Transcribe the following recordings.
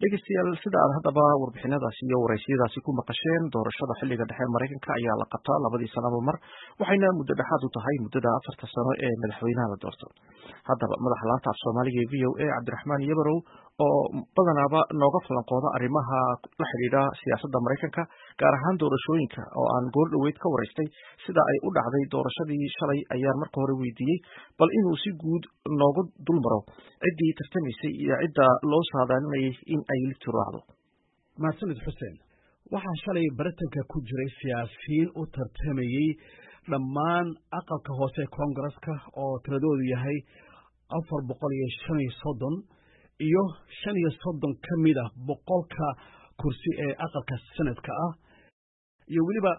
dhegeystayaal sida aad haddaba warbixinadaasi iyo waraysiyadaasi ku maqasheen doorashada xilliga dhexe maraykanka ayaa la qabtaa labadii sanaba mar waxayna muddo dhexaad u tahay muddada afarta sano ee madaxweynaha la doorto haddaba madaxa laanta af soomaaliga ee v o a cabdiraxmaan yabarow oo badanaaba nooga falanqooda arrimaha la xidhiidha siyaasadda maraykanka gaar ahaan doorashooyinka oo aan goor dhoweyd ka waraystay sida ay u dhacday doorashadii shalay ayaan marka hore weydiiyey bal inuu si guud noogu dul maro ciddii tartamaysay iyo cidda loo saadaalinayay in ay ligtu raacdo mahadsanid xuseen waxaa shalay baritanka ku jiray siyaasiyiin u tartamayey dhammaan aqalka hoose koongareska oo tiradoodu yahay afar boqol iyo shan iyo soddon iyo shan iyo soddon ka mid ah boqolka kursi ee aqalka senadka ah iyo weliba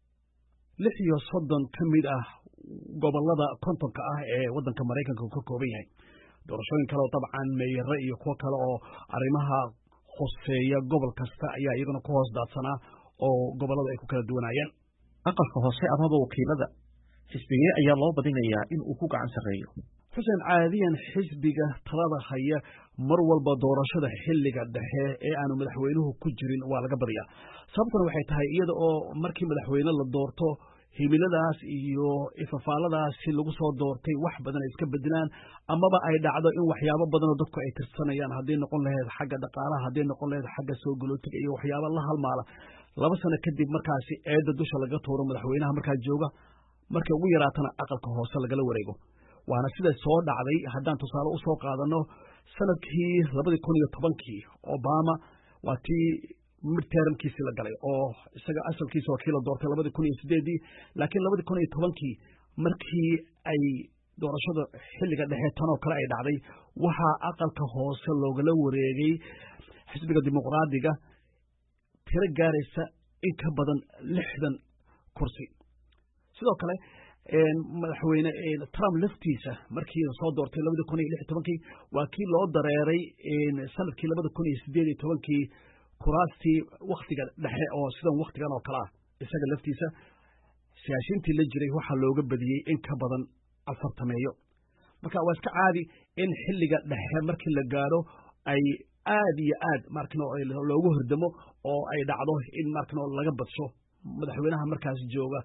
lix iyo soddon ka mid ah gobollada kontonka ah ee waddanka maraykanka uu ka kooban yahay doorashooyin kale oo dabcan meeyare iyo kuwo kale oo arrimaha hoseeya gobol kasta ayaa iyaguna ku hoos daadsanaa oo gobollada ay ku kala duwanaayeen aqalka hoose amaba wakiilada xisbigee ayaa loo badinayaa in uu ku gacan sarreeyo xuseen caadiyan xisbiga talada haya mar walba doorashada xilliga dhexe ee aanu madaxweynuhu ku jirin waa laga badiyaa sababtuna waxay tahay iyada oo markii madaxweyne la doorto himiladaas iyo ifafaaladaasi lagu soo doortay wax badan ay iska bedelaan amaba ay dhacdo in waxyaabo badanoo dadku ay tirsanayaan hadday noqon lahayd xagga dhaqaalaha hadday noqon lahayd xagga soo galootiga iyo waxyaaba la halmaala laba sano kadib markaasi eedda dusha laga tuuro madaxweynaha markaa jooga markay ugu yaraatana aqalka hoose lagala wareego waana sida soo dhacday haddaan tusaale u soo qaadano sanadkii labadii kun iyo tobankii obama waa tii midtermkiisii la galay oo isaga asalkiisa waa kii la doortay labadii kun iyo sideedii laakiin labadii kun iyo tobankii markii ay doorashada xilliga dhexe tanoo kale ay dhacday waxaa aqalka hoose loogala wareegay xisbiga dimuqraadiga tiro gaaraysa in ka badan lixdan kursi sidoo kale madaxweyne trump laftiisa markii soo doortay labadii kun iyo lix iyo tobankii waa kii loo dareeray sanadkii labada kun iyo sideed iyo tobankii kuraastii waktiga dhexe oo sidan waktigan oo kale ah isaga laftiisa siyaasiyiintii la jiray waxaa looga badiyey in ka badan afartameeyo marka waa iska caadi in xilliga dhexe markii la gaadho ay aad iyo aad markano loogu hordamo oo ay dhacdo in markano laga badsho madaxweynaha markaas jooga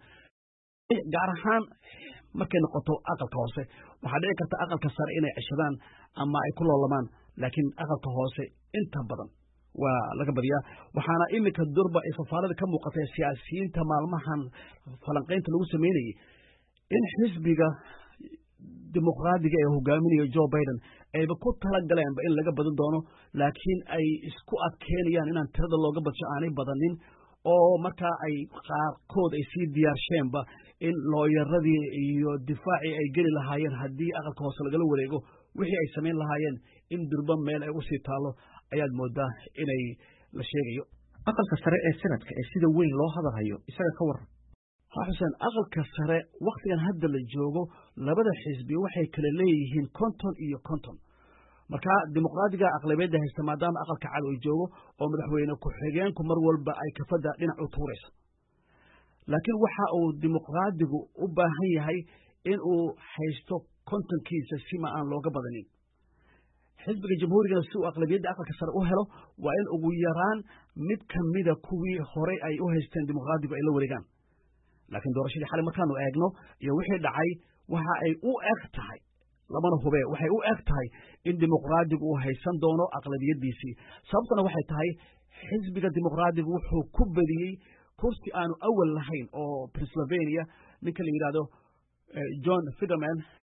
gaar ahaan markay noqoto aqalka hoose waxaa dhici karta aqalka sare inay ceshadaan ama ay ku loolamaan laakiin aqalka hoose inta badan waa laga badiyaa waxaana iminka durba ay fafaalada ka muuqatay siyaasiyiinta maalmahan falanqaynta lagu sameynayey in xisbiga dimuqraadiga ee hogaaminayo joe biden ayba ku talagaleenba in laga badan doono laakiin ay isku adkeynayaan inaan tirada looga badsho aanay badanin oo markaa ay qaarkood ay sii diyaarsheenba in looyaradii iyo difaacii ay geli lahaayeen haddii aqalka hoose lagala wareego wixii ay samayn lahaayeen in durba meel ay usii taallo ayaad moodaa inay la sheegayo aqalka sare ee sanadka ee sida weyn loo hadalhayo isaga ka waran ha xuseen aqalka sare wakhtigan hadda la joogo labada xisbi waxay kala leeyihiin konton iyo konton markaa dimuqraadiga aqlabiyadda haysta maadaama aqalka cad uu joogo oo madaxweyne ku-xigeenku mar walba ay kafadda dhinac u tuurayso laakiin waxa uu dimuqraadigu u baahan yahay in uu haysto kontonkiisa sima aan looga badanin xisbiga jamhuurigana si uu aqlabiyadda aqalka sare u helo waa in ugu yaraan mid ka mida kuwii horey ay u haysteen dimuqraadigu ay la wareegaan laakiin doorashadii xalay markaanu eegno iyo wixii dhacay waxa ay u eg tahay lamana hube waxay u eg tahay in dimuqraadigu uu haysan doono aqlabiyaddiisii sababtuna waxay tahay xisbiga dimuqraadigu wuxuu ku badiyey kursi aanu awal lahayn oo pennsylvania ninka la yidhahdo john fiderman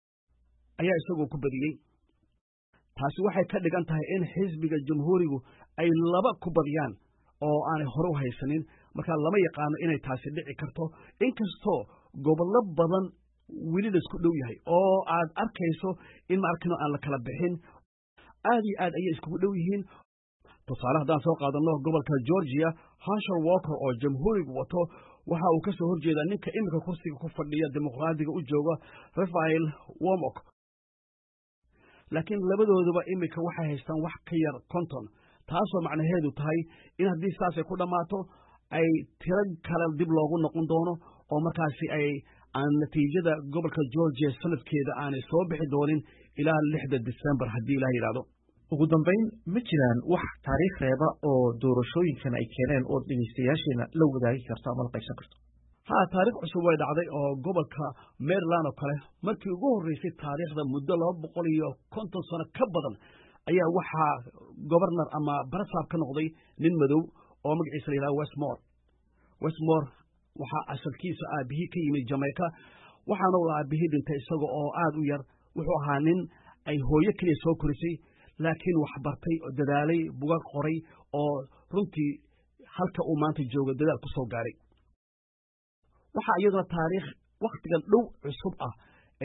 ayaa isagoo ku badiyey taasi waxay ka dhigan tahay in xisbiga jamhuurigu ay laba ku badiyaan oo aanay hore u haysanin markaa lama yaqaano inay taasi dhici karto inkastoo gobollo badan weli laisku dhow yahay oo aad arkayso in maarkino aan la kala bixin aad iyo aad ayay iskugu dhow yihiin tusaale haddaan soo qaadanno gobolka georgia hashar walker oo jamhuurigu wato waxa uu ka soo horjeedaa ninka iminka kursiga ku fadhiya dimuqraadiga u jooga rafael womok laakiin labadooduba iminka waxay haystaan wax ka yar konton taasoo macnaheedu tahay in haddii saasay ku dhammaato ay tiro kale dib loogu noqon doono oo markaasi ay aan natiijada gobolka georgia sanadkeeda aanay soo bixi doonin ilaa lixda december haddii ilaah yidhahdo ugu dambayn ma jiraan wax taariikh reeba oo doorashooyinkan ay keeneen oo dhegeystayaasheena la wadaagi karto ama la qaysan karto ha taarikh cusub way dhacday oo gobolka maryland oo kale markii ugu horreysay taariikhda muddo laba boqol iyo konton sano ka badan ayaa waxaa gobarnar ama barasaab ka noqday nin madow oo magaciisa la yidhaha westmore westmore waxaa asalkiisa aabihii ka yimid jamaica waxaana uu aabihii dhintay isaga oo aad u yar wuxuu ahaa nin ay hooyo keliya soo korisay laakiin wax bartay oo dadaalay bugag qoray oo runtii halka uu maanta joogo dadaal ku soo gaaray waxaa iyaduna taariikh wakhtigan dhow cusub ah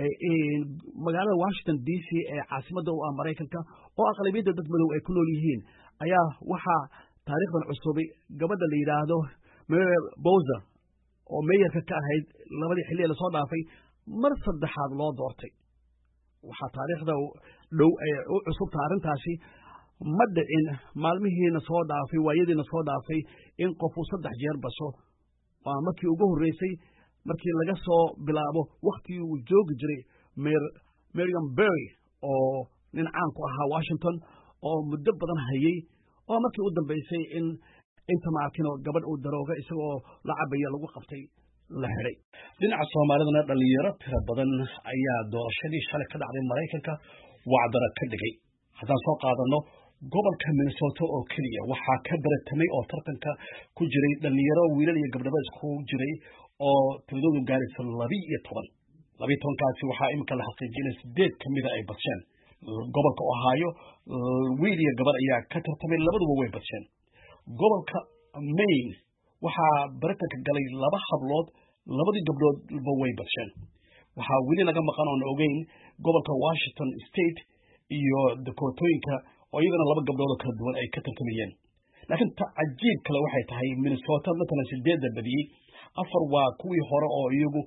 magaalada washington d c ee caasimadda u ah maraykanka oo aqlabiyadda dad madow ay ku nool yihiin ayaa waxaa taariikhdan cusubay gabadha la yidhaahdo mary bowser oo meeyarka ka ahayd labadii xilli ee lasoo dhaafay mar saddexaad loo doortay waxaa taariikhda dhow ee u cusubta arrintaasi ma dhicin maalmihiina soo dhaafay waayadiina soo dhaafay in qofuu saddex jeer basho waa markii ugu horreysay markii laga soo bilaabo wakhtigii uu joogi jiray meriam berry oo nin caan ku ahaa washington oo muddo badan hayey oo markii u dambaysay in inta maarkinoo gabadh uu darooga isagoo la cabaya lagu qabtay la xidhay dhinaca soomaalidana dhallinyaro tiro badan ayaa doorashadii shalay ka dhacday maraykanka wacdara ka dhigay haddaan soo qaadanno gobolka minnesota oo keliya waxaa ka baratamay oo tartanka ku jiray dhallinyaro wiilal iyo gabdhaba isku jiray oo tiradoodu gaaraysa labi iyo toban labiyo tobankaasi waxaa iminka la xaqiijiyay in sideed ka mida ay badsheen gobolka ohaayo wiil iyo gabar ayaa ka tartamay labaduba way badsheen gobolka maine waxaa baritanka galay laba hablood labadii gabdhoodba way badsheen waxaa weli laga maqan oon ogeyn gobolka washington state iyo dakootooyinka oo iyagana laba gabdhood oo kala duwan ay ka tartamayeen laakiin ta cajiib kale waxay tahay minnesota matalan sideedda badiyey afar waa kuwii hore oo iyagu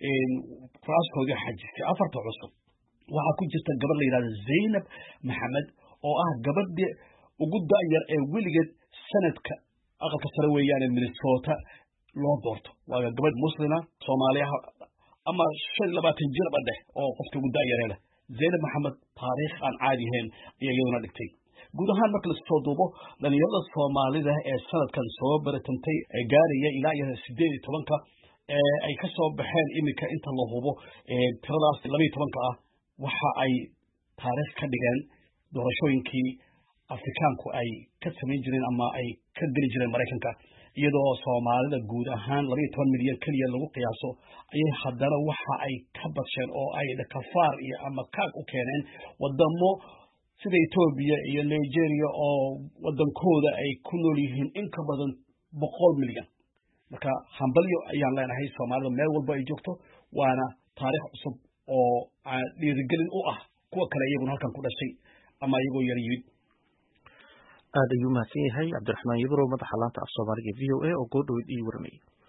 raaskoodii xajistay afarta cusub waxaa ku jirta gabadh la yidhahdo zaynab maxamed oo ah gabadhii ugu da'yar ee weligeed sanadka aqalka sare weeyaane minnesota loo doorto waa gabadh muslima soomaaliyaha ama shan iyo labaatan jirba dheh oo qofka ugu da'yaree leh zaynab maxamed taariikh aan caadi ahayn ayaa iyaduna dhigtay guud ahaan marka lasoo duubo dhalinyarada soomaalida ee sanadkan soo baratantay ee gaaraya ilaa iyo sideed iyo tobanka ee ay ka soo baxeen iminka inta la hubo tiradaas labaiyo tobanka ah waxa ay taariikh ka dhigeen doorashooyinkii afrikaanku ay ka samayn jireen ama ay ka geli jireen maraykanka iyadoo soomaalida guud ahaan labaiyo toban milyan keliya lagu qiyaaso ayay haddana waxa ay ka badsheen oo ay dhakafaar iyo ama kaag u keeneen wadamo sida etoobiya iyo nigeria oo wadankooda ay ku nool yihiin in ka badan boqol milyan marka hambalyo ayaan leenahay soomaalida meel walba ay joogto waana taariikh cusub oo dhiirigelin u ah kuwa kale iyaguna halkan ku dhashay ama iyagoo yar yimid aad ayuu mahadsan yahay cabdiraxmaan yabrow madaxa laanta af soomaaliga v o a oo goodhoweyd ii waramayay